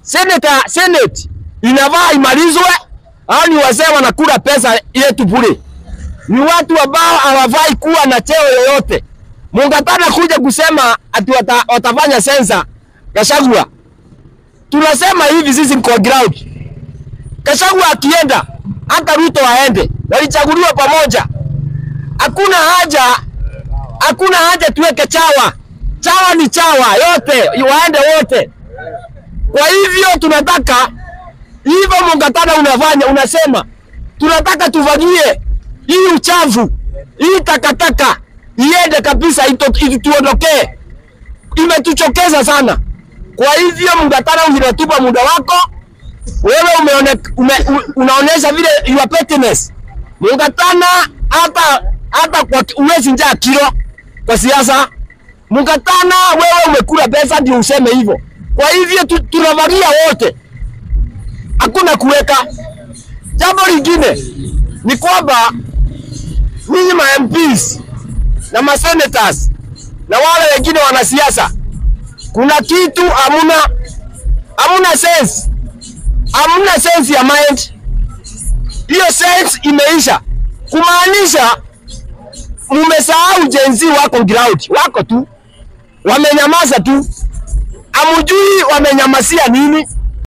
Seneta, Senate inavaa imalizwe au ni wazee wanakula pesa yetu bure? Ni watu ambao hawafai kuwa na cheo yoyote. Mungatana kuja kusema ati wata, watafanya sensa Gachagua. Tunasema hivi sisi mko ground. Gachagua akienda hata Ruto aende, walichaguliwa pamoja. Hakuna haja, hakuna haja tuweke chawa. Chawa ni chawa yote, waende wote. Kwa hivyo tunataka hivyo, Mungatana unafanya unasema, tunataka tufagie hii uchafu, hii takataka iende kabisa, ituondokee. Imetuchokeza sana. Kwa hivyo Mungatana, unatupa muda wako wewe, umeone, ume, unaonyesha vile your pettiness. Mungatana hata hata kwa uwezi njaa kilo kwa siasa. Mungatana wewe umekula pesa ndio useme hivyo. Kwa hivyo tu, tunavalia wote, hakuna kuweka. Jambo lingine ni kwamba ninyi ma MPs na ma senators na wale wengine wanasiasa, kuna kitu hamuna, hamuna sense, hamuna sense ya mind. Hiyo sense imeisha, kumaanisha mumesahau jenzi wako ground, wako tu wamenyamaza tu, amujui wamenyamasia nini